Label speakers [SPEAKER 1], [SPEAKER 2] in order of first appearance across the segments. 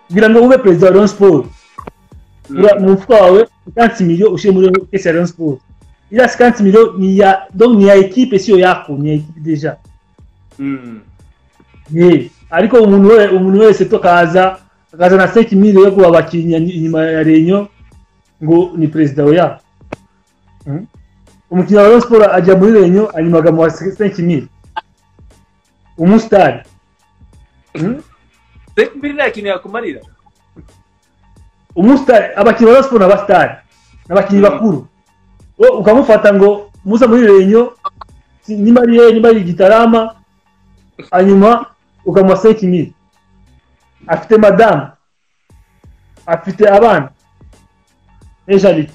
[SPEAKER 1] kugira ngo ube perezida wa Rayon Sports mu mufuka wawe ikansi miliyo ushyire muri kesi ya Rayon Sports iriya sikansi miliyo ni iya donc ni iya ekipe siyo yako ni iya ekipe deja ye ariko umuntu we umuntu wese tukaza akaza na seki mili yo kuba abakinnyi inyuma ya renyo ngo ni perezida oya umukinnyi wa Rayon Sports ajya muri renyo hanyuma agamuha seki mili umusitari
[SPEAKER 2] seki mili nta kintu yakumarira
[SPEAKER 1] umusitari abakinnyi ba siporo n'abasitari ni abakinnyi bakuru wowe ukamufata ngo muza muri renyo niba ari ye niba ari igitarama hanyuma ukamuha seki mili afite madamu afite abana n'ejaride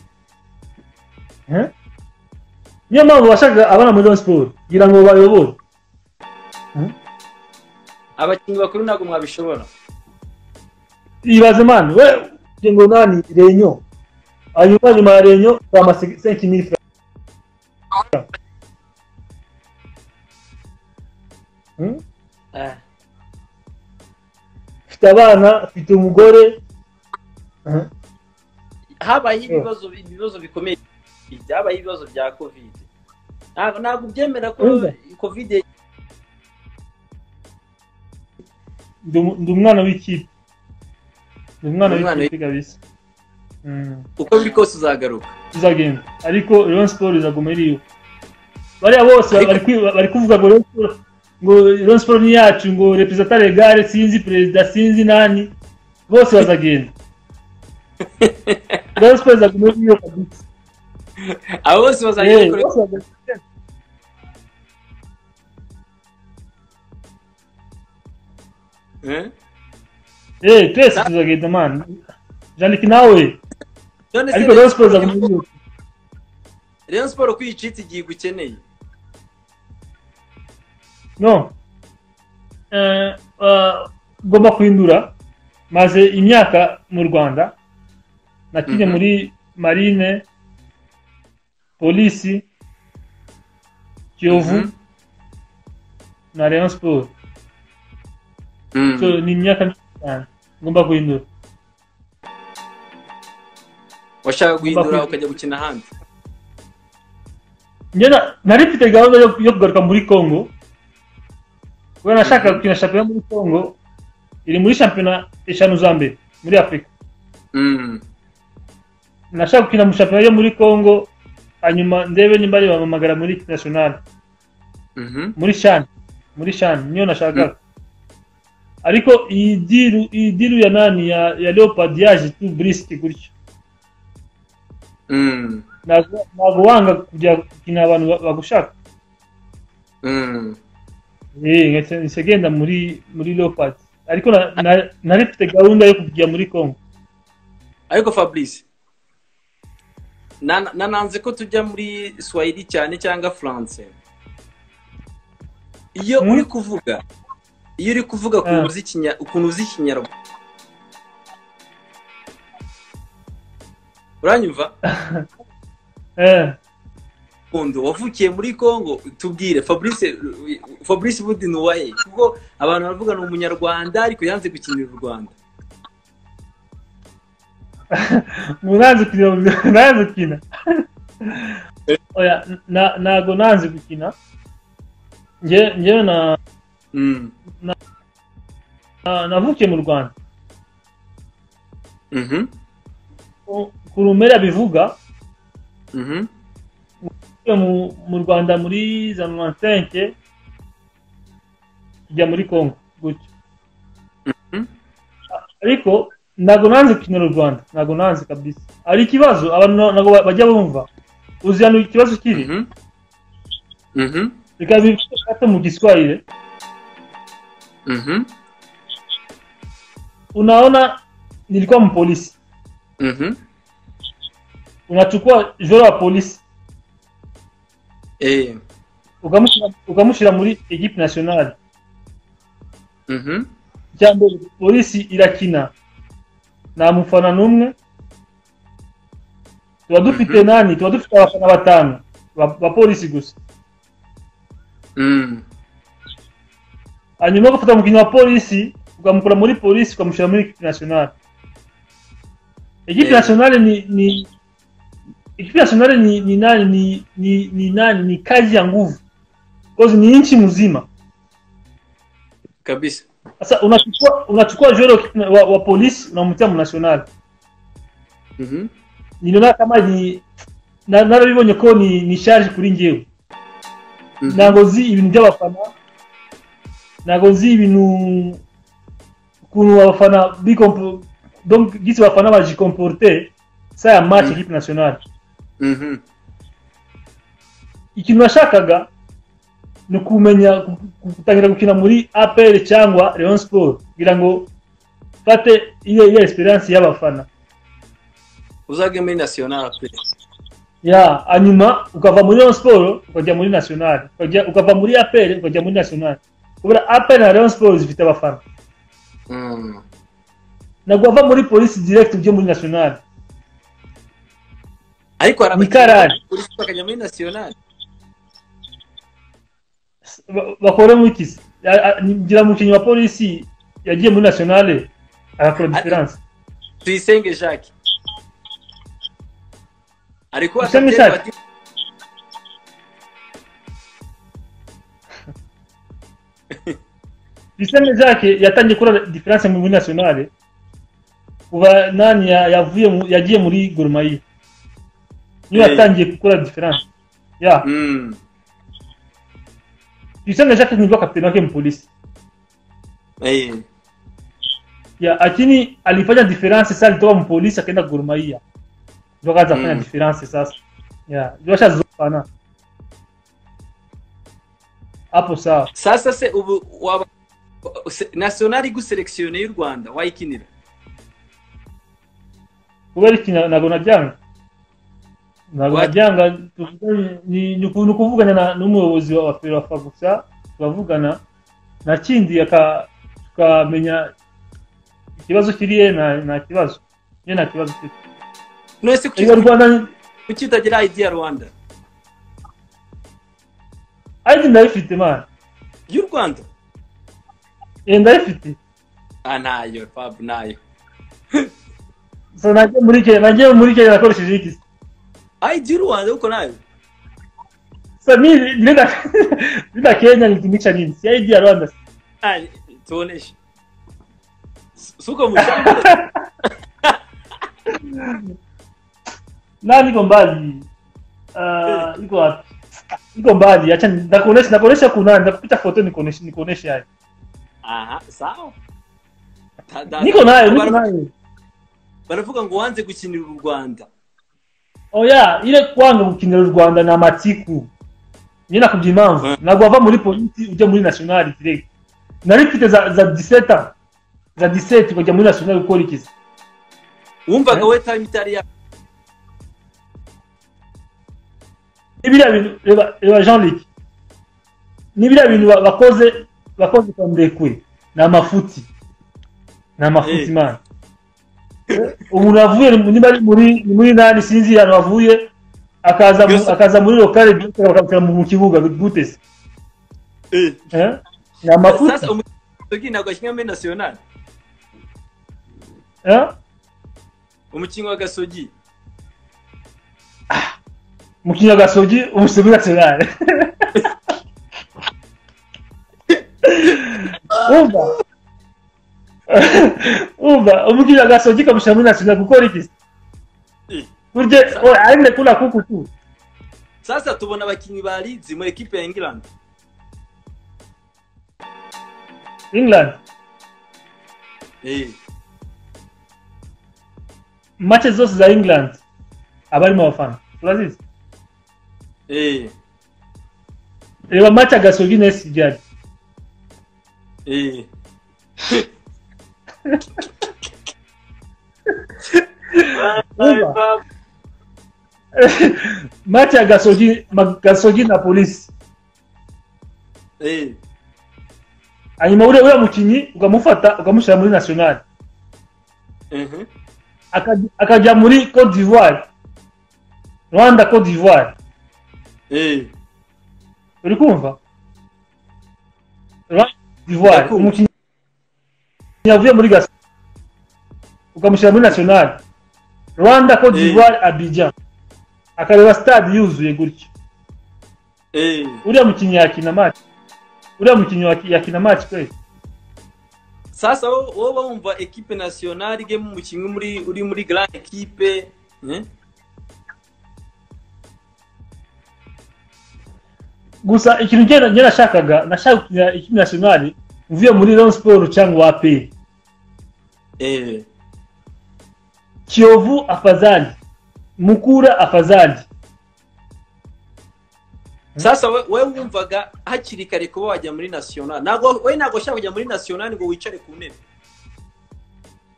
[SPEAKER 1] niyo mpamvu bashaka abana muri siporo kugira ngo bayobore
[SPEAKER 2] abakinnyi bakuru ntabwo mwabishobora
[SPEAKER 1] ibaze mani we ngo nani renyo hanyuma nyuma ya renyo ukama senki mili franc ufite abana ufite umugore
[SPEAKER 2] habaye ibibazo ibibazo bikomeye byabaye ibibazo bya kovide ntabwo byemera ko kovide
[SPEAKER 1] ndi umwana w'ikipe ni umwana w'ikipe kabisa
[SPEAKER 2] uko biri kose uzagaruka
[SPEAKER 1] uzagenda ariko Rayon Sports izaguma iriyo bariya bose bari kuvuga ngo ngo Rayon Sports ni yacu ngo representa legale sinzi perezida sinzi nani bose bazagenda Rayon Sports izaguma iriyo kabisa
[SPEAKER 2] abo bose bazagenda
[SPEAKER 1] eee twese tuzagenda mani jandika nawe ariko reyo siporo izaguma iriyo
[SPEAKER 2] reyo siporo uko uyicitse igihe ukeneye
[SPEAKER 1] no ugomba kwindura maze imyaka mu rwanda nakinnye muri marine polisi kiyovu na reyo siporo ni imyaka myinshi cyane ngomba guhindura
[SPEAKER 2] washaka guhindura ukajya gukina ahandi
[SPEAKER 1] nari mfite gahunda yo kugaruka muri congo kubera nashaka gukina shampiyona muri congo iri muri shampiyona eshanu za mbere muri afurika nashaka gukina mu shampiyona yo muri congo hanyuma ndebe nimba bampamagara muri nasiyonari muri shani muri shani niyo nashakaga ariko iyi diru iyi diru ya nani ya ya leopard yaje tu burisiti gutyo ntabwo wanga kujya gukina abantu bagushaka nse genda muri muri leopard ariko nari mfite gahunda yo kujya muri congo
[SPEAKER 2] ariko fabrice nananze ko tujya muri swahili cyane cyangwa france iyo uri kuvuga iyo uri kuvuga ukuntu uzi ikinyarwanda uranyumva ukuntu wavukiye muri congo tubwire fabrice budi ni uwahe kuko abantu baravuga ni umunyarwanda ariko yanze gukinira u rwanda
[SPEAKER 1] nanze gukina ntabwo nanze gukina ngewe na navukiye mu rwanda ku rumera bivuga mu rwanda muri za mwansenke tujya muri congo gutyo ariko ntabwo nanze gukinira u rwanda ntabwo nanze kabisa hari ikibazo abantu ntabwo bajya bumva uzi hano ikibazo kiri reka bifashe mu giswahili
[SPEAKER 2] Mm-hmm.
[SPEAKER 1] unaona nilikuwa mpolisi
[SPEAKER 2] mm-hmm.
[SPEAKER 1] unachukua joro wa polisi
[SPEAKER 2] Eh.
[SPEAKER 1] ukamushira muri equipe nationale
[SPEAKER 2] Mm-hmm.
[SPEAKER 1] cyambere polisi irakina nta mufana n'umwe tuba dufite nani tuba dufite abafana batanu ba- ba polisi gusa
[SPEAKER 2] Mm.
[SPEAKER 1] hanyuma ugafata umukinnyi wa polisi ukamukura muri polisi ukamushyira muri ekipi nasiyonari ekipi nasiyonari ni ni ekipi nasiyonari ni ni nani ni ni ni nani ni kazi ya nguvu kozi ni nchi mzima
[SPEAKER 2] kabisa
[SPEAKER 1] sasa unachukua unachukua joro wa, wa polisi unamtia mnasionali
[SPEAKER 2] Mhm.
[SPEAKER 1] niliona kama ni na- narabibonye ko ni ni charge kuri njyewe
[SPEAKER 2] Mhm.
[SPEAKER 1] ntabwo nzi ibintu by'abafana ntabwo nzi ibintu ukuntu abafana bikompo donc gisi abafana bajikomporte saa ya match
[SPEAKER 2] Mhm.
[SPEAKER 1] equipe nationale
[SPEAKER 2] Mhm.
[SPEAKER 1] ikintu nashakaga ni kumenya gu- gu- gutangira gukina muri apl cyangwa leon sport kugira ngo mfate iyo iyo esperance y'abafana
[SPEAKER 2] uzage muri national pe
[SPEAKER 1] ya hanyuma ukava muri Rayon Sport ukajya muri National ukajya ukava muri APR ukajya muri National kubera APR na Rayon Sport zifite abafana
[SPEAKER 2] Mm.
[SPEAKER 1] na guava muri Police direct byo muri National
[SPEAKER 2] ariko hari
[SPEAKER 1] Ni
[SPEAKER 2] abakinnyi
[SPEAKER 1] karari.
[SPEAKER 2] polisi bakajya muri national
[SPEAKER 1] Ba- bakora muri kisi A- a- ngira umukinnyi wa Police yagiye muri National agakora difference
[SPEAKER 2] tuyisenge jacques ari kuba
[SPEAKER 1] Useme
[SPEAKER 2] kapiteni wa
[SPEAKER 1] Jacques.
[SPEAKER 2] timu-
[SPEAKER 1] Biseme Jacques yatangiye kora difference muri National kuva nani ya- yavuye mu- yagiye muri Gor Mahia niyo
[SPEAKER 2] Eh.
[SPEAKER 1] yatangiye gukora difference ya
[SPEAKER 2] Mm.
[SPEAKER 1] Biseme Jacques ni kapiteni wake mu Police
[SPEAKER 2] Eh.
[SPEAKER 1] ya lakini alifanya difference sasa alitoka mpolisi akaenda Gor Mahia ndio akaanza kufanya
[SPEAKER 2] Mm.
[SPEAKER 1] difference sasa ya ndio ashazofana hapo sawa
[SPEAKER 2] sasa se ubu waba se- national iguselectione y'u rwanda wayikinira
[SPEAKER 1] kubera iki na- nago najyanga nago
[SPEAKER 2] What?
[SPEAKER 1] najyanga tuvuganye- ni ni ukuntu kuvugana na n'umuyobozi wa Ferwafa gusa turavugana na kindi aka tukamenya ikibazo kiriye na na kibazo ye nta kibazo kiri
[SPEAKER 2] none se
[SPEAKER 1] Erega u
[SPEAKER 2] kuki
[SPEAKER 1] Rwanda
[SPEAKER 2] kuki utagira idea rwanda
[SPEAKER 1] ari ndayifite man
[SPEAKER 2] y'u rwanda
[SPEAKER 1] Eh, ndayifite
[SPEAKER 2] ah ntayo fab ntayo
[SPEAKER 1] so nagiye muri kenya nagiye muri kenya nakoresheje iki
[SPEAKER 2] id y'u rwanda kuko ntayo
[SPEAKER 1] sa mi nenda nenda kenya nitumisha nini si idea rwanda
[SPEAKER 2] Ah, tuoneshe Si- si uko mushamba
[SPEAKER 1] na niko mbali Ah, niko wapi niko mbali acha nakuonesha nakuonesha kuna nakupita foto nikuonesha nikuonesha hayo
[SPEAKER 2] aha sawa Da- da-
[SPEAKER 1] niko nayo niko
[SPEAKER 2] bara-
[SPEAKER 1] nayo
[SPEAKER 2] baravuga ngo wanze gukinira u rwanda
[SPEAKER 1] oya ile kwanga gukinira u rwanda ni amatiku nye nakubye impamvu
[SPEAKER 2] Mm.
[SPEAKER 1] ntabwo wava muri polisi ujya muri nationali direct nari mfite za za 17 ans. za 17 ukajya muri nationali gukora ikizi
[SPEAKER 2] wumvaga
[SPEAKER 1] Eh?
[SPEAKER 2] we time itari ya
[SPEAKER 1] n'ibiriya bintu reba reba jean luc n'ibiriya bintu ba- bakoze bakoze kwa ndekwe ni amafuti ni
[SPEAKER 2] Eh.
[SPEAKER 1] amafuti mani umuntu wavuye ni- niba ari muri ni muri nani sinzi ahantu wavuye akaza mu-
[SPEAKER 2] Guess-
[SPEAKER 1] akaza muri lokale biyotera bakamushyira mu mu kibuga gute se
[SPEAKER 2] Eh.
[SPEAKER 1] Eh? ni amafuti
[SPEAKER 2] sasa umukinnyi ntabwo ashyiramo muri national
[SPEAKER 1] Eh?
[SPEAKER 2] umukinnyi wa gasogi
[SPEAKER 1] mu kinyagasogi umusogi nationale umva umva umukinyagasogi kamushyira muri nationale gukora iki
[SPEAKER 2] Eh.
[SPEAKER 1] burya oya, arinde kuna kuku tu
[SPEAKER 2] sasa tubona abakinnyi ba Leeds mu ekipe ya England
[SPEAKER 1] england
[SPEAKER 2] eh
[SPEAKER 1] match zose za england abarimo abafana turazizi
[SPEAKER 2] eh
[SPEAKER 1] reba match agasogi na sijari
[SPEAKER 2] eh
[SPEAKER 1] Umva. match ya gasogi ma- gasogi na polisi
[SPEAKER 2] eh
[SPEAKER 1] hanyuma uriya uriya mukinnyi ukamufata ukamushyira muri nationale
[SPEAKER 2] mhm
[SPEAKER 1] akajya- akajya muri Cote d'Ivoire Rwanda Cote d'Ivoire
[SPEAKER 2] eh
[SPEAKER 1] uri kumva Rwanda Cote d'Ivoire
[SPEAKER 2] Ndakumva.
[SPEAKER 1] umukinnyi yavuye muri gasa ukamushyira muri nasiyonari rwanda cote
[SPEAKER 2] Eh.
[SPEAKER 1] d'ivoire abidjan akareba stade yuzuye gutyo
[SPEAKER 2] Eh,
[SPEAKER 1] uriya mukinnyi yakina match uriya mukinnyi waki- yakina match kweli
[SPEAKER 2] sasa wowe wowe wumva ekipe nasiyonari igemo umukinnyi muri uri muri grand ekipe eh?
[SPEAKER 1] gusa ikintu njye njye nashakaga nashaka gukinira ikipe nationale mvuye muri Rayon Sport cyangwa AP
[SPEAKER 2] Eh,
[SPEAKER 1] Kiyovu afadhali Mukura afadhali
[SPEAKER 2] sasa we- wewe wumvaga hakiri kare kuba wajya muri nasiyonari ntabwo we ntabwo ushaka kujya muri nasiyonari ngo wicare ku ntebe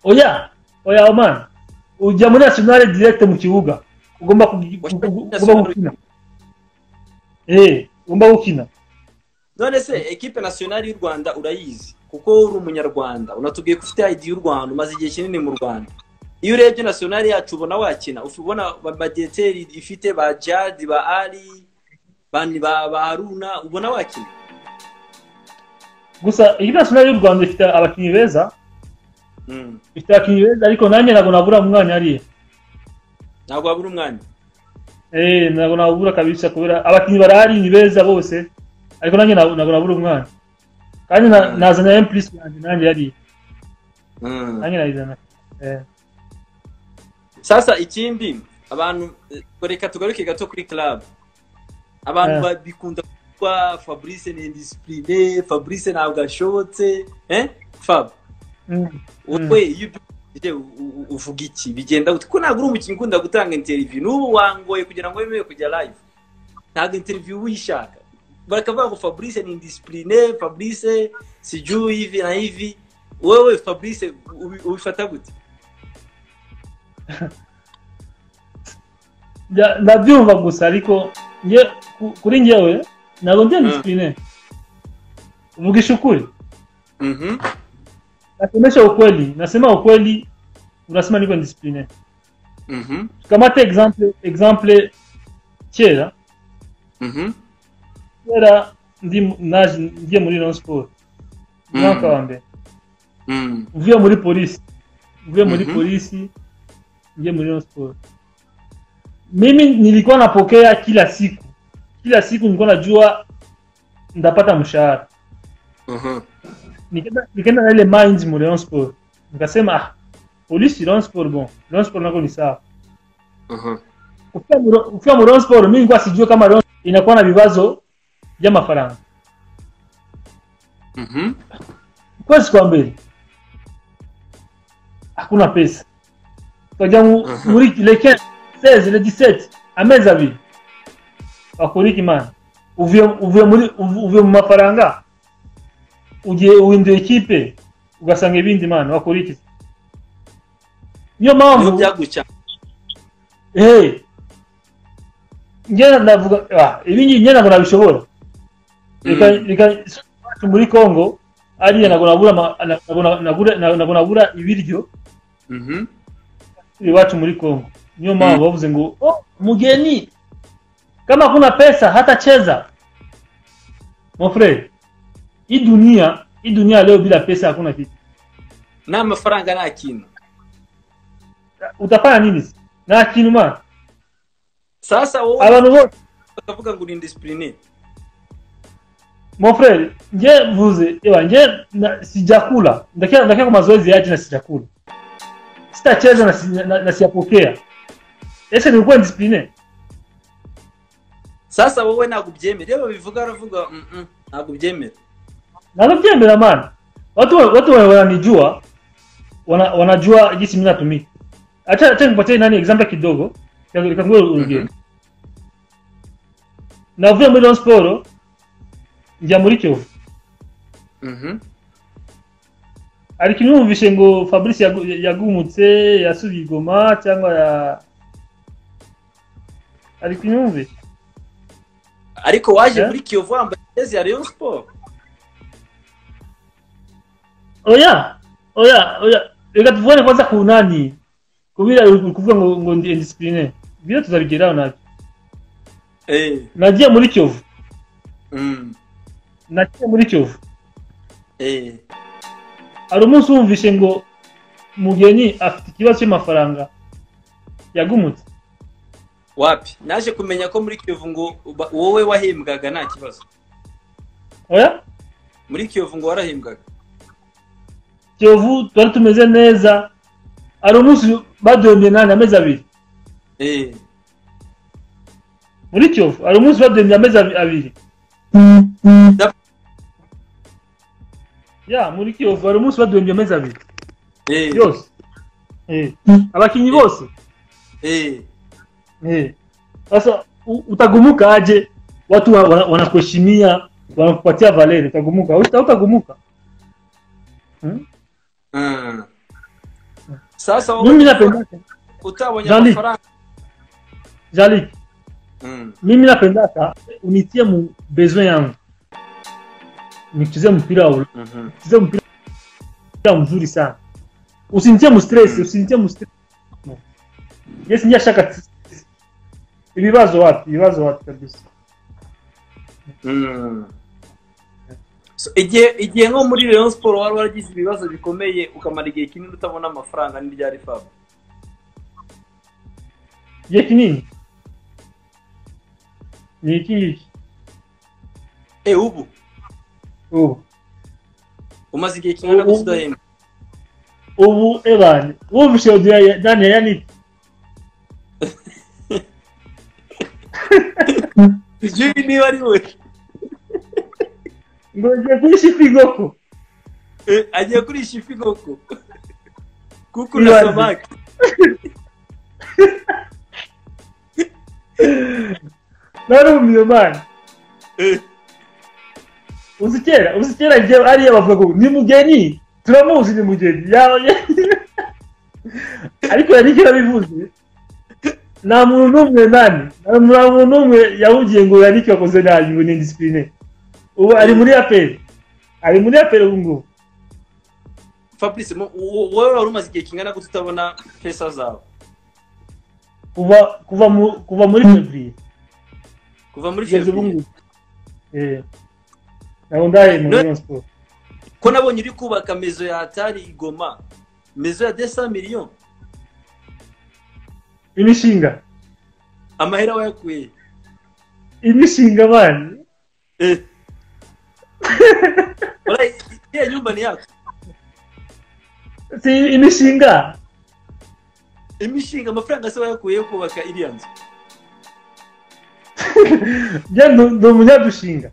[SPEAKER 1] oya oya Oman ujya muri nationale direct mu kibuga ugomba kugi-
[SPEAKER 2] Washaka
[SPEAKER 1] ugomba
[SPEAKER 2] muri Nationale.
[SPEAKER 1] gukina eh ugomba gukina
[SPEAKER 2] none se ekipe nasiyonari y'u rwanda urayizi kuko wowe uri umunyarwanda unatubwiye ko ufite ID y'u rwanda umaze igihe kinini mu rwanda iyo urebye nasiyonari yacu ubona wakina ufi- ubona ba- badiyeteri ifite ba jadi ba ari bani ba ba haruna ubona wakina
[SPEAKER 1] gusa ikipe nationale y'u Rwanda ifite abakinnyi beza
[SPEAKER 2] Mm.
[SPEAKER 1] ifite abakinnyi beza ariko nanjye ntabwo nabura umwanya hariya
[SPEAKER 2] ntabwo wabura umwanya
[SPEAKER 1] Eh, ntabwo nabura kabisa kubera abakinnyi barahari ni beza bose ariko nanjye ntabwo ntabwo nabura umwana kandi na-
[SPEAKER 2] Mm.
[SPEAKER 1] nazana empress yanjye nanjye yari
[SPEAKER 2] Mm.
[SPEAKER 1] nanjye nayizana Eh,
[SPEAKER 2] sasa ikindi abantu eh, reka tugaruke gato kuri club abantu
[SPEAKER 1] Eh.
[SPEAKER 2] babikunda kuvuga fabrice ni indisipurine fabrice ntabwo ashobotse eh fab
[SPEAKER 1] mm,
[SPEAKER 2] wowe iyo ubyumvise u- u- uvuga iki bigenda gute ko ntabwo uri umukinnyi ukunda gutanga interiviyu n'ubu wangoye kugira ngo wemewe kujya live ntabwo interiviyu uba uyishaka bakavuga ngo fabrice ni indisipurine fabrice sijui hivi na hivi wowe fabrice ubi- ubifata gute
[SPEAKER 1] nda- ndabyumva gusa ariko nge ku- kuri ngewe ntabwo ndi
[SPEAKER 2] Mm.
[SPEAKER 1] disipurine mvugisha ukuri
[SPEAKER 2] Mhm.
[SPEAKER 1] nasemesha ukweli nasema ukweli unasema niko disipurine
[SPEAKER 2] Mhm.
[SPEAKER 1] tukamate exemple exemple kera
[SPEAKER 2] Mhm.
[SPEAKER 1] kera ndi mu- naje ngiye muri Rayon Sport
[SPEAKER 2] Mm.
[SPEAKER 1] umwaka wa mbere
[SPEAKER 2] Mm.
[SPEAKER 1] mvuye muri polisi mvuye muri
[SPEAKER 2] Mhm.
[SPEAKER 1] polisi nje muri Rayon Sports mimi nilikuwa napokea kila siku kila siku nilikuwa najua ndapata mshahara
[SPEAKER 2] Mhm.
[SPEAKER 1] Nikaenda- nikaenda na ile mind mu Rayon Sports nikasema ah polisi Rayon Sports bon Rayon Sports nako ni sawa
[SPEAKER 2] Mhm.
[SPEAKER 1] Kufika mu Ro- kufika mu Rayon Sports mimi nilikuwa sijua kama Rayon inakuwa na vibazo vya mafaranga
[SPEAKER 2] Mhm.
[SPEAKER 1] kwezi kwa mbele hakuna pesa tukajya mu-
[SPEAKER 2] Mhm.
[SPEAKER 1] muri le 15 16 le 17 amezi abiri bakurika imana uvuye uvuye muri uvu- uvuye mu mafaranga ugiye uhinduye ikipe ugasanga ibindi mana bakurika iki? niyo
[SPEAKER 2] Niyo
[SPEAKER 1] mpamvu
[SPEAKER 2] byaguca.
[SPEAKER 1] eh njye ndavuga ah ibi ngibi njye ntabwo nabishobora reka
[SPEAKER 2] Mm.
[SPEAKER 1] reka iwacu muri congo ariya ntabwo nabura ama- ntabwo na- nabura- ntabwo nabura ibiryo
[SPEAKER 2] Mhm.
[SPEAKER 1] iwacu muri congo niyo mpamvu
[SPEAKER 2] Mm.
[SPEAKER 1] bavuze ngo "Oh, mugeni kama kuna pesa hata cheza mon frere hii dunia hii dunia leo bila pesa hakuna kitu
[SPEAKER 2] n'amafaranga nta kintu
[SPEAKER 1] utafanya nini na kintu mana
[SPEAKER 2] sasa wowe
[SPEAKER 1] abantu bose
[SPEAKER 2] bakavuga ngo uri indisipurine
[SPEAKER 1] mon frere nje mvuze ewa nje na- sijakula ndakia ndakia kwa mazoezi yaje na sijakula sitacheza na, si- na, na siyapokea ese nilikuwa discipline
[SPEAKER 2] sasa wowe ntabwo ubyemera iyo babivuga baravuga "Mm, mm, ntabwo ubyemera
[SPEAKER 1] nalovyembera mana watu watu wa- wananijua wana, wanajua jinsi mimi natumika acha acha nipatie nani example kidogo kangu urugero
[SPEAKER 2] Mhm.
[SPEAKER 1] navuye muri Rayon Sports njya muri Kiyovu
[SPEAKER 2] Mhm.
[SPEAKER 1] ariko imyumvishe ngo fabrice yagu- yagumutse yasubiye i goma cyangwa ya ariko imyumvishe
[SPEAKER 2] ariko waje
[SPEAKER 1] Eh?
[SPEAKER 2] muri kiyovu wambaye jezi ya rayon sport
[SPEAKER 1] oya oya oya reka tuvugane kwanza ku nani kubira uri kuvuga ngo ngo ndi indisipline byo tuzabigeraho nabyo
[SPEAKER 2] Eh.
[SPEAKER 1] nagiye muri kiyovu
[SPEAKER 2] Mm.
[SPEAKER 1] nagiye muri kiyovu
[SPEAKER 2] Eh.
[SPEAKER 1] hari umunsi wumvishe ngo mugeni afite ikibazo cy'amafaranga yagumutse
[SPEAKER 2] wapi naje kumenya ko muri kiyovu ngo ba- wowe wahembwaga nta kibazo
[SPEAKER 1] oya
[SPEAKER 2] muri kiyovu ngo warahembwaga
[SPEAKER 1] kiyovu twari tumeze neza hari umunsi baduhembye nani amezi abiri
[SPEAKER 2] Eh,
[SPEAKER 1] muri kiyovu hari umunsi baduhembye amezi abi- abiri ya muri kiyovu hari umunsi baduhembye amezi abiri
[SPEAKER 2] eh,
[SPEAKER 1] yose Eh. abakinnyi bose
[SPEAKER 2] eh.
[SPEAKER 1] Eh. sasa u- utagumuka aje watu wa- wana- wanakuheshimia wanakupatia valeri utagumuka Uta- utagumuka Hmm?
[SPEAKER 2] Ah. sasa
[SPEAKER 1] mimi
[SPEAKER 2] wowe
[SPEAKER 1] napendaka
[SPEAKER 2] utabonye
[SPEAKER 1] Jean-Luc.
[SPEAKER 2] amafaranga
[SPEAKER 1] jalik
[SPEAKER 2] Mm.
[SPEAKER 1] mimi napendaka unitie mu besoin yangu nicheze mpira wa
[SPEAKER 2] Mhm.
[SPEAKER 1] nicheze mpira mzuri sana usinitie mu stress usinitie mu stress no. yes niyashaka ibibazo wapi ibibazo wapi kabisa
[SPEAKER 2] Mm. So, igihe igihe nko muri Rayon Sport wari waragize ibibazo bikomeye ukamara igihe kinini utabona amafaranga n'ibyari fab
[SPEAKER 1] igihe kinini ni iki ngiki
[SPEAKER 2] eh ubu
[SPEAKER 1] ubu
[SPEAKER 2] umaze igihe kingana
[SPEAKER 1] Ubu-
[SPEAKER 2] gusa udahembwa
[SPEAKER 1] ubu ebani wumvishe audio ya daniel yanite
[SPEAKER 2] Jimmy niba ari we
[SPEAKER 1] ngo ngiye kuri shipingoko
[SPEAKER 2] Eh, agiye kurisha ifi koko kuko
[SPEAKER 1] Ibaze.
[SPEAKER 2] na samaki
[SPEAKER 1] narumiye mani
[SPEAKER 2] Eh,
[SPEAKER 1] uzi kera uzi kera njye ariya bavuga ngo ni mugeni turamuzi ni mugeni yawe ariko yari kera bivuze nta muntu n'umwe nani nta muntu n'umwe yahugiye ngo yanike yakoze nabi ngo ni indisipurine ubu ari muri aperi ari muri aperi ubu ngubu
[SPEAKER 2] fabrice mu- wo- wowe wari umaze igihe kingana gute utabona pesa zawe
[SPEAKER 1] kuva kuva mu kuva muri fevriye
[SPEAKER 2] kuva muri
[SPEAKER 1] kugeza ubu
[SPEAKER 2] fevriye
[SPEAKER 1] ngubu Eh. ntabwo ndaye muri Rayon Sports
[SPEAKER 2] ko nabonye uri kubaka mezo ya hatari igoma mezo ya desa miliyoni
[SPEAKER 1] imishinga
[SPEAKER 2] amahera wayakuye
[SPEAKER 1] imishinga abana
[SPEAKER 2] iriya nyumba ni yacu
[SPEAKER 1] si imishinga
[SPEAKER 2] imishinga amafaranga se wayakuye yo kubaka iriya nzu
[SPEAKER 1] njye ndu- ndi umunyadushinga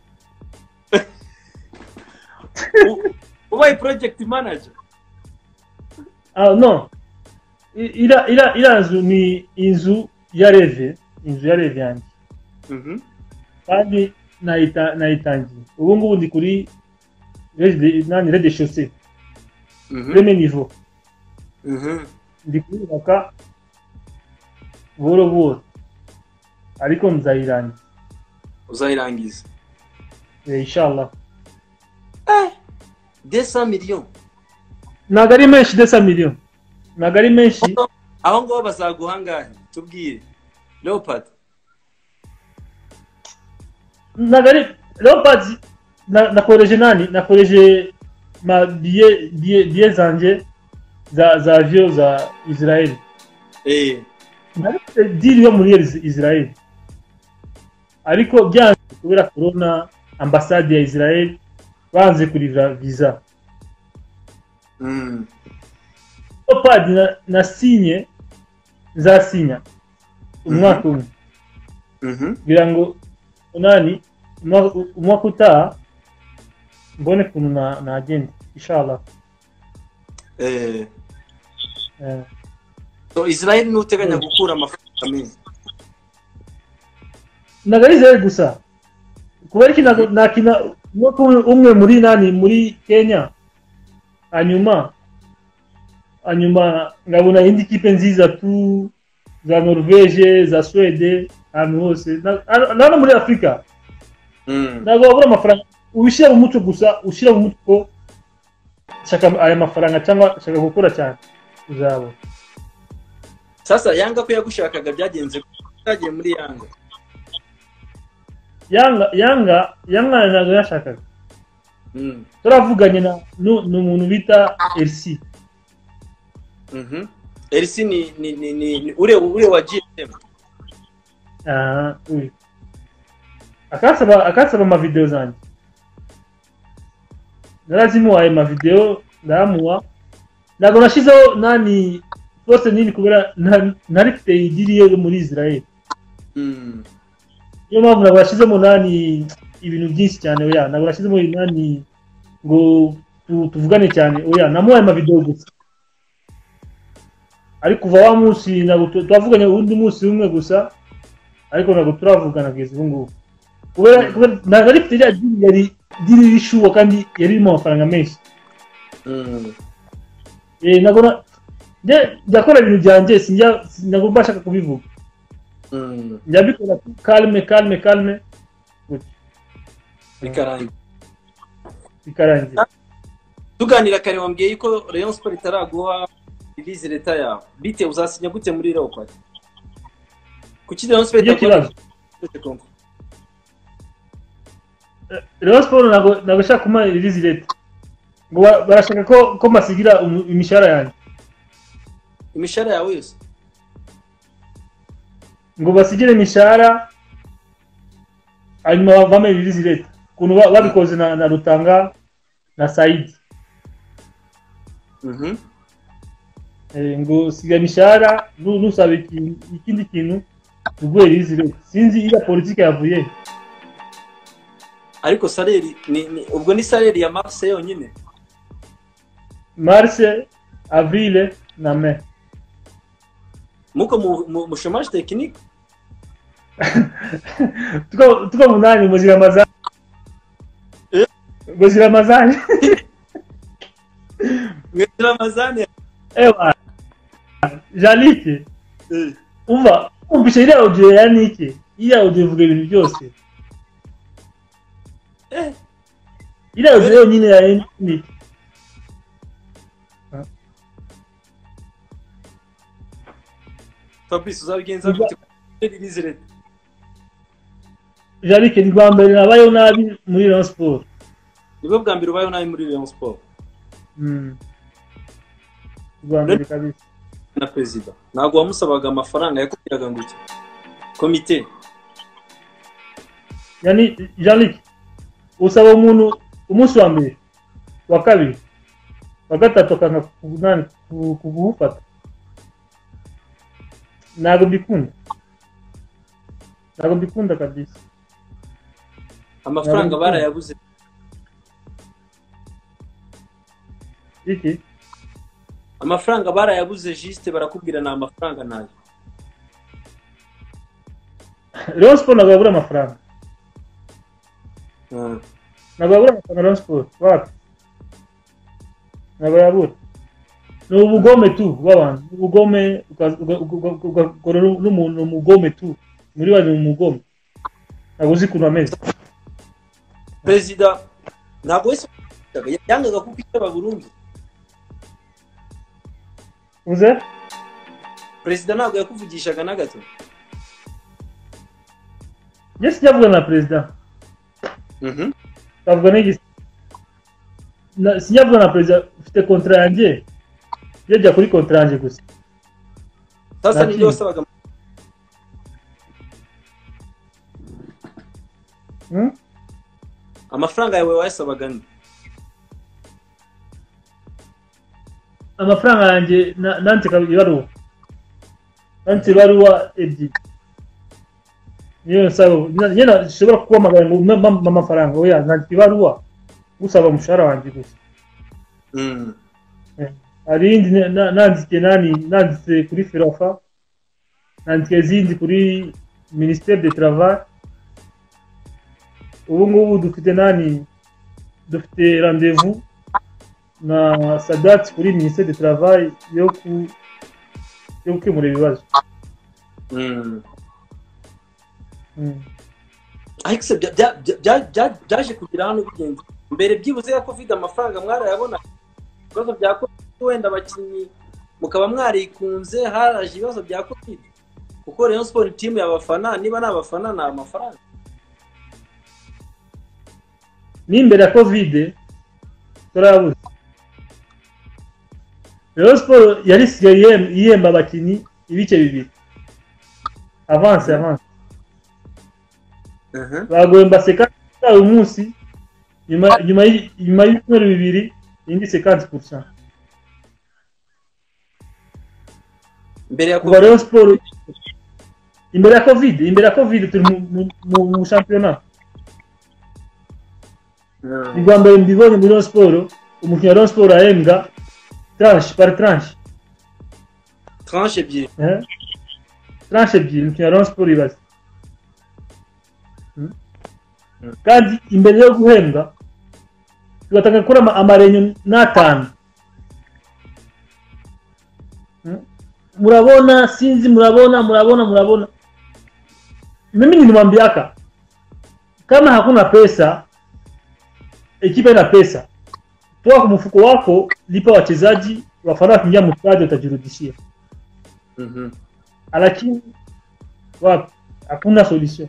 [SPEAKER 2] U- ubaye project manager
[SPEAKER 1] Ah, no. I- Ira, ira, ira nzu ni inzu ya reve, inzu ya reve yanjye.
[SPEAKER 2] Mhm.
[SPEAKER 1] Kandi nayita- nayitangiye. Ubu ngubu ndi kuri rez de- nani rez de chaussée,
[SPEAKER 2] Mhm.
[SPEAKER 1] premier niveau.
[SPEAKER 2] Mhm.
[SPEAKER 1] Ndi kuyubaka buhoro buhoro. Ariko nzayirangiza.
[SPEAKER 2] uzayirangiza
[SPEAKER 1] Eh, Inshallah.
[SPEAKER 2] desa miliyoni
[SPEAKER 1] Ntabwo ari menshi desa miliyoni. Ntabwo ari menshi.
[SPEAKER 2] aho ngaho bazaguha angahe tubwire leopard
[SPEAKER 1] Ntabwo ari Leopards na- nakoreje nani? Nakoreje ma biye biye biye zanje za za avion za Israeli.
[SPEAKER 2] eh
[SPEAKER 1] Narifite diri yo muri Is- Israel ariko byanze kubera corona ambasade ya Israel banze kurivira visa
[SPEAKER 2] Mm.
[SPEAKER 1] Leopard na, na sinye nzasinya umwaka umwe
[SPEAKER 2] Mhm.
[SPEAKER 1] kugira ngo nani umwa- umwaka utaha mbone ukuntu na- nagenda inshallah
[SPEAKER 2] Eh.
[SPEAKER 1] Eh,
[SPEAKER 2] So, Israel niwe uteganya gukura amafaranga menshi
[SPEAKER 1] ntabwo ari Israel gusa kuba ariko ntabwo- nakina umwaka umwe- umwe muri nani muri kenya hanyuma hanyuma nkabona indi kipe nziza tu za norvege za swede ahantu hose Na- hano- na hano muri afurika
[SPEAKER 2] Mm.
[SPEAKER 1] ntabwo wabura amafaranga ubishyira mu muco gusa ushyira mu muco ko shaka aya mafaranga cyangwa shaka gukora cyane uzabona
[SPEAKER 2] sasa yanga ko yagushakaga byagenze byagiye muri yanga
[SPEAKER 1] yanga yanga yanga ntabwo yashakaga
[SPEAKER 2] Mm.
[SPEAKER 1] turavuganye na nu- ni umuntu bita elisi
[SPEAKER 2] Mhm. LC ni ni ni, ni, ni ule ule wa GSM.
[SPEAKER 1] Ah, oui. akansaba akansaba amavideo zanjye narazimuhaye amavideo ndayamuha ntabwo nashyizeho nani rwose nini kubera nta- ntari mfite igiriye yo muri israel
[SPEAKER 2] Mm.
[SPEAKER 1] niyo mpamvu ntabwo nashyizemo nani ibintu byinshi cyane oya ntabwo nashyizemo nani ngo tu- tuvugane cyane oya namuhaye amavideo gusa ariko kuva wa munsi ntabwo tu- twavuganye uwundi munsi umwe gusa ariko ntabwo turavugana kugeza ubu ngubu kubera kubera- ntabwo ari mfite rya diri yari diri rishuwa kandi yari irimo amafaranga menshi
[SPEAKER 2] Mm.
[SPEAKER 1] Eh, ntabwo na- njye- njya akora ibintu byanjye sinjya ntabwo mba nshaka kubivuga
[SPEAKER 2] Mm.
[SPEAKER 1] njya mbikora kalme kalme kalme
[SPEAKER 2] Bikarangiye.
[SPEAKER 1] bikarangira
[SPEAKER 2] Tuganira kare wambwiye yuko Rayon Sport itaraguha release leta yawe. Bite uzasinya gute muri Leopard? Kuki Rayon Sport
[SPEAKER 1] Nicyo
[SPEAKER 2] itakora-
[SPEAKER 1] kibazo. Rayon Sport ntabwo ntabwo ishaka kumpa release leta ngo ba- barashaka ko ko mbasigira umu- imishahara yanjye
[SPEAKER 2] Imishahara yawe yose.
[SPEAKER 1] ngo basigire imishahara hanyuma bampe release leta ukuntu ba- babikoze na, na Rutanga na Saidi
[SPEAKER 2] Mhm.
[SPEAKER 1] eh, ngo siga imishahara nu- nusaba ikintu- ikindi kintu uguhe release leta sinzi iya politike yavuye
[SPEAKER 2] Ariko salary ni, ni ubwo ni salary ya Mars yonyine.
[SPEAKER 1] Mars Avril na Mai
[SPEAKER 2] Muko mu, mu, mu chômage technique
[SPEAKER 1] tuko tuko munani muzira amazani
[SPEAKER 2] Eh?
[SPEAKER 1] muzira amazani
[SPEAKER 2] mwezera amazani
[SPEAKER 1] ewa jalike umva umvishe iriya audio ya nike iriya audio ivuga ibintu byose
[SPEAKER 2] eh
[SPEAKER 1] iriya audio yonyine ya nike
[SPEAKER 2] Fabrice uzabigenza
[SPEAKER 1] Iba-
[SPEAKER 2] gute release leta
[SPEAKER 1] jalike ni rwa mbere nabayeho nabi muri rayon sport
[SPEAKER 2] nibwo bwa mbere ubayeho nabi muri Rayon Sport
[SPEAKER 1] Mm. rwa mbere kabisa
[SPEAKER 2] na perezida ntabwo wamusabaga amafaranga yakubwiraga ngo iki komite
[SPEAKER 1] yani jalike usaba umuntu umunsi wa mbere wa kabiri wa gatatu akanga kunani kuwufata ntabwo mbikunda ntabwo mbikunda kabisa
[SPEAKER 2] amafaranga
[SPEAKER 1] Ntabwo.
[SPEAKER 2] barayabuze
[SPEAKER 1] iki
[SPEAKER 2] amafaranga barayabuze juste barakubwira ni amafaranga nayo
[SPEAKER 1] Rayon Sport ntabwo yabura amafaranga
[SPEAKER 2] Ah,
[SPEAKER 1] ntabwo yabura amafaranga Rayon Sport wapi ntabwo yabura ni ubugome tu bw'abantu ni ubugome uka- uka- uka- uka- ugakora n'umuntu ni umugome tu muri bane ni umugome ntabwo uzi ukuntu ameze
[SPEAKER 2] perezida ntabwo wese wabigenzaga. yangaga kuko itaba burundu
[SPEAKER 1] uze
[SPEAKER 2] perezida ntabwo yakuvugishaga na gato
[SPEAKER 1] njye sijya avugana na perezida
[SPEAKER 2] Mhm.
[SPEAKER 1] avuga n'igisi Na- sijya avugana na perezida ufite kontra yanjye iyo ajya kuri kontra yanjye gusa
[SPEAKER 2] sasa
[SPEAKER 1] Ntakindi.
[SPEAKER 2] nibyo wasabaga
[SPEAKER 1] Hmm?
[SPEAKER 2] amafaranga yawe wayasabaga nde
[SPEAKER 1] amafaranga yanjye na- nandika ibaruwa nanditse ibaruwa ebyiri niyo nsaba nyine nshobora kuguhamagara ngo umpe ampa amafaranga oya nandika ibaruwa gusaba umushahara wanjye gusa
[SPEAKER 2] Mm.
[SPEAKER 1] hari iyindi na- na- nanditse nani nanditse kuri firafa nanditse izindi kuri minisiteri de travail ubu ngubu dufite nani dufite randevu na sadati kuri minisiteri de travail yo ku yo gukemura ibibazo
[SPEAKER 2] Mm.
[SPEAKER 1] Mm.
[SPEAKER 2] ariko se bya- bya- bya- bya- bya- byaje kugira hano bigenze mbere byibuze ya covid amafaranga mwarayabona ibibazo bya covid wenda abakinnyi mukaba mwarikunze haraje ibibazo bya covid kuko rayon sport timu y'abafana niba ni abafana ni amafaranga
[SPEAKER 1] n'imbere ya kovide turabuze rero siporo yari isigaye yem- yemba abakinnyi ibice bibiri avanse avanse
[SPEAKER 2] aha
[SPEAKER 1] bagoye mbasekansi uyu munsi nyuma- nyuma y'i- nyuma y'ibyumweru bibiri indi sekansi gusa
[SPEAKER 2] mbere ya
[SPEAKER 1] kuva
[SPEAKER 2] covid
[SPEAKER 1] rero siporo imbere ya kovide imbere ya kovide turi mu- mu- mu- mu shampiyona
[SPEAKER 2] Ah.
[SPEAKER 1] ubwa mbere mbibonye muri Rayon siporo umukinnyi wa Rayon siporo ahembwa tranche par tranche
[SPEAKER 2] tranche ebyiri
[SPEAKER 1] Eh? tranche ebyiri umukinnyi wa Rayon siporo ibaze Mm. kandi imbere yo guhembwa tugatanga gukora ama- amarenyo n'atanu Mm. murabona sinzi murabona murabona murabona mimi nimwambiaka kama hakuna pesa ekipa ina pesa toa kwa mfuko wako lipa wachezaji wafana wakiingia mstadi utajirudishia
[SPEAKER 2] Mhm.
[SPEAKER 1] lakini wapi hakuna solution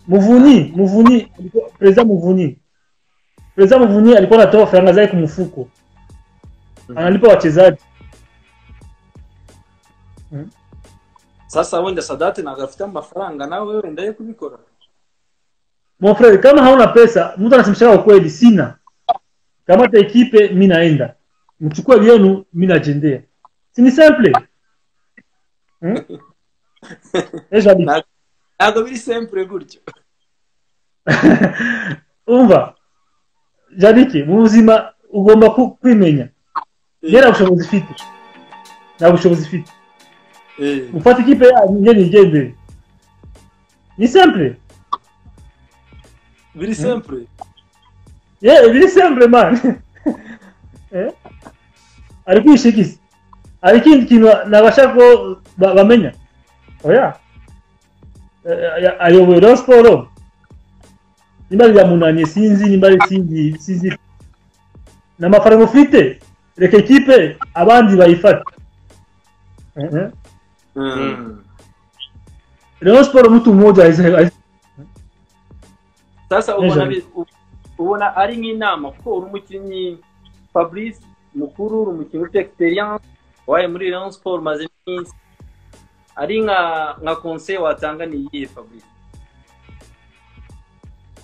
[SPEAKER 1] muvuni muvuni alikuwa- president muvuni president muvuni alikuwa anatoa faranga zake kumfuko
[SPEAKER 2] Mhm.
[SPEAKER 1] analipa wachezaji
[SPEAKER 2] sasa wenda sadate ntabwo afite amafaranga nawe wenda yo kubikora
[SPEAKER 1] mon frere kama hauna pesa mtu anasemeshaka ukweli sina kamata ekipe mi naenda mchukue vyenu mi najendea sini simple hmm? ejo hadi-
[SPEAKER 2] ntabwo biri sempure gutyo
[SPEAKER 1] umva jadike mu buzima ugomba ku- kwimenya njye nta bushobozi ifite nta bushobozi ifite
[SPEAKER 2] Eh,
[SPEAKER 1] gufata ikipe yanyu njye nigendere ni simple
[SPEAKER 2] biri sempure
[SPEAKER 1] yewe biri simple man Eh? ari kwishigiza hari ikindi kintu nabasha ko ba- bamenya oya Eh, eh, ayoboye rero siporo nimba riramunanye sinzi nimba ari sinzi sinzi ni amafaranga ufite reka ekipe abandi bayifate Eh, eh.
[SPEAKER 2] Mm.
[SPEAKER 1] rero siporo mtu mmoja haize- haize-
[SPEAKER 2] sasa
[SPEAKER 1] Nijoro.
[SPEAKER 2] ubona bi- u- ubona ari nk'inama kuko uri umukinnyi fabrice mukuru uri umukinnyi ufite experience wabaye muri rayon sport umaze iminsi ari nka nka conseil watanga ni iyihe fabrice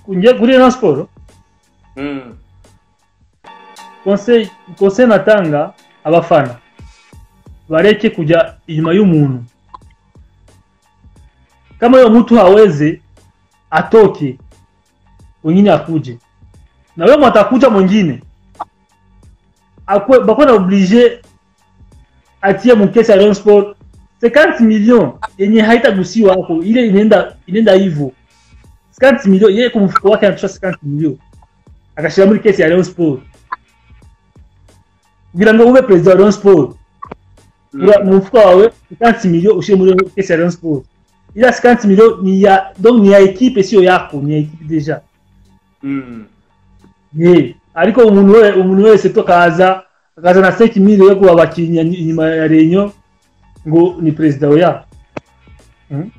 [SPEAKER 1] kunje kuri rero siporo
[SPEAKER 2] Mm.
[SPEAKER 1] conseil conseil natanga abafana bareke kujya inyuma y'umuntu kama huyo mtu hawezi atoke wengine akuje na wewe atakuja mwingine akwe bakwe na oblige atie mkesi ya Rayon Sport 50 million yenye haitagusiwa hapo ile inaenda inaenda hivyo 50 million yeye kwa mfuko wake anatoa 50 million akashira muri kesi ya Rayon Sport kugira ngo ube perezida wa Rayon Sport
[SPEAKER 2] Mm.
[SPEAKER 1] ura mu mufuka wawe sikansi miliyo ushyire muri kesi ya Rayon Sport iriya sikansi miliyo ni ya donc ni ya ekipe siyo yako ni ya ekipe deja
[SPEAKER 2] Mm.
[SPEAKER 1] ye ariko umuntu we umuntu wese tokaza akaza na seki miliyo yo kuba abakinnyi ya- inyuma ya renyo ngo ni perezida oya Hmm?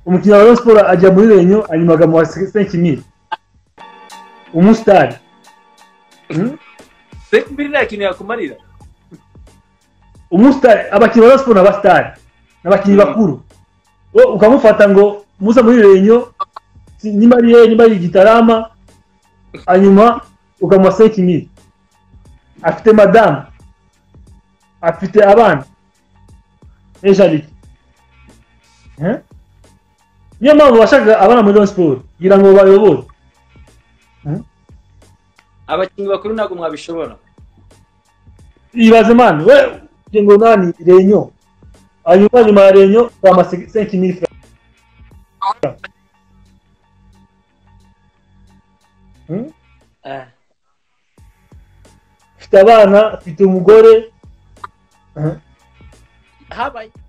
[SPEAKER 1] umukinnyi wa Rayon Sport ajya muri renyo hanyuma agamuha seki miliyo umusitari Hmm?
[SPEAKER 2] Seki mbiri nta kintu yakumarira
[SPEAKER 1] umusitari abakinnyi ba siporo n'abasitari ni abakinnyi
[SPEAKER 2] Mm.
[SPEAKER 1] bakuru Wo ukamufata ngo muza muri renyo si- nimba ari yeye nimba ari igitarama hanyuma ukamuha seki mili afite madamu afite abana ejarike niyo mpamvu bashaka abana muri Rayon siporo kugira ngo bayobore
[SPEAKER 2] abakinnyi bakuru ntabwo mwabishobora
[SPEAKER 1] ibaze mani we ugira ngo nani renyo hanyuma nyuma ya renyo ukamuha seki mili Hmm?
[SPEAKER 2] Eh.
[SPEAKER 1] mfite abana mfite umugore
[SPEAKER 2] habaye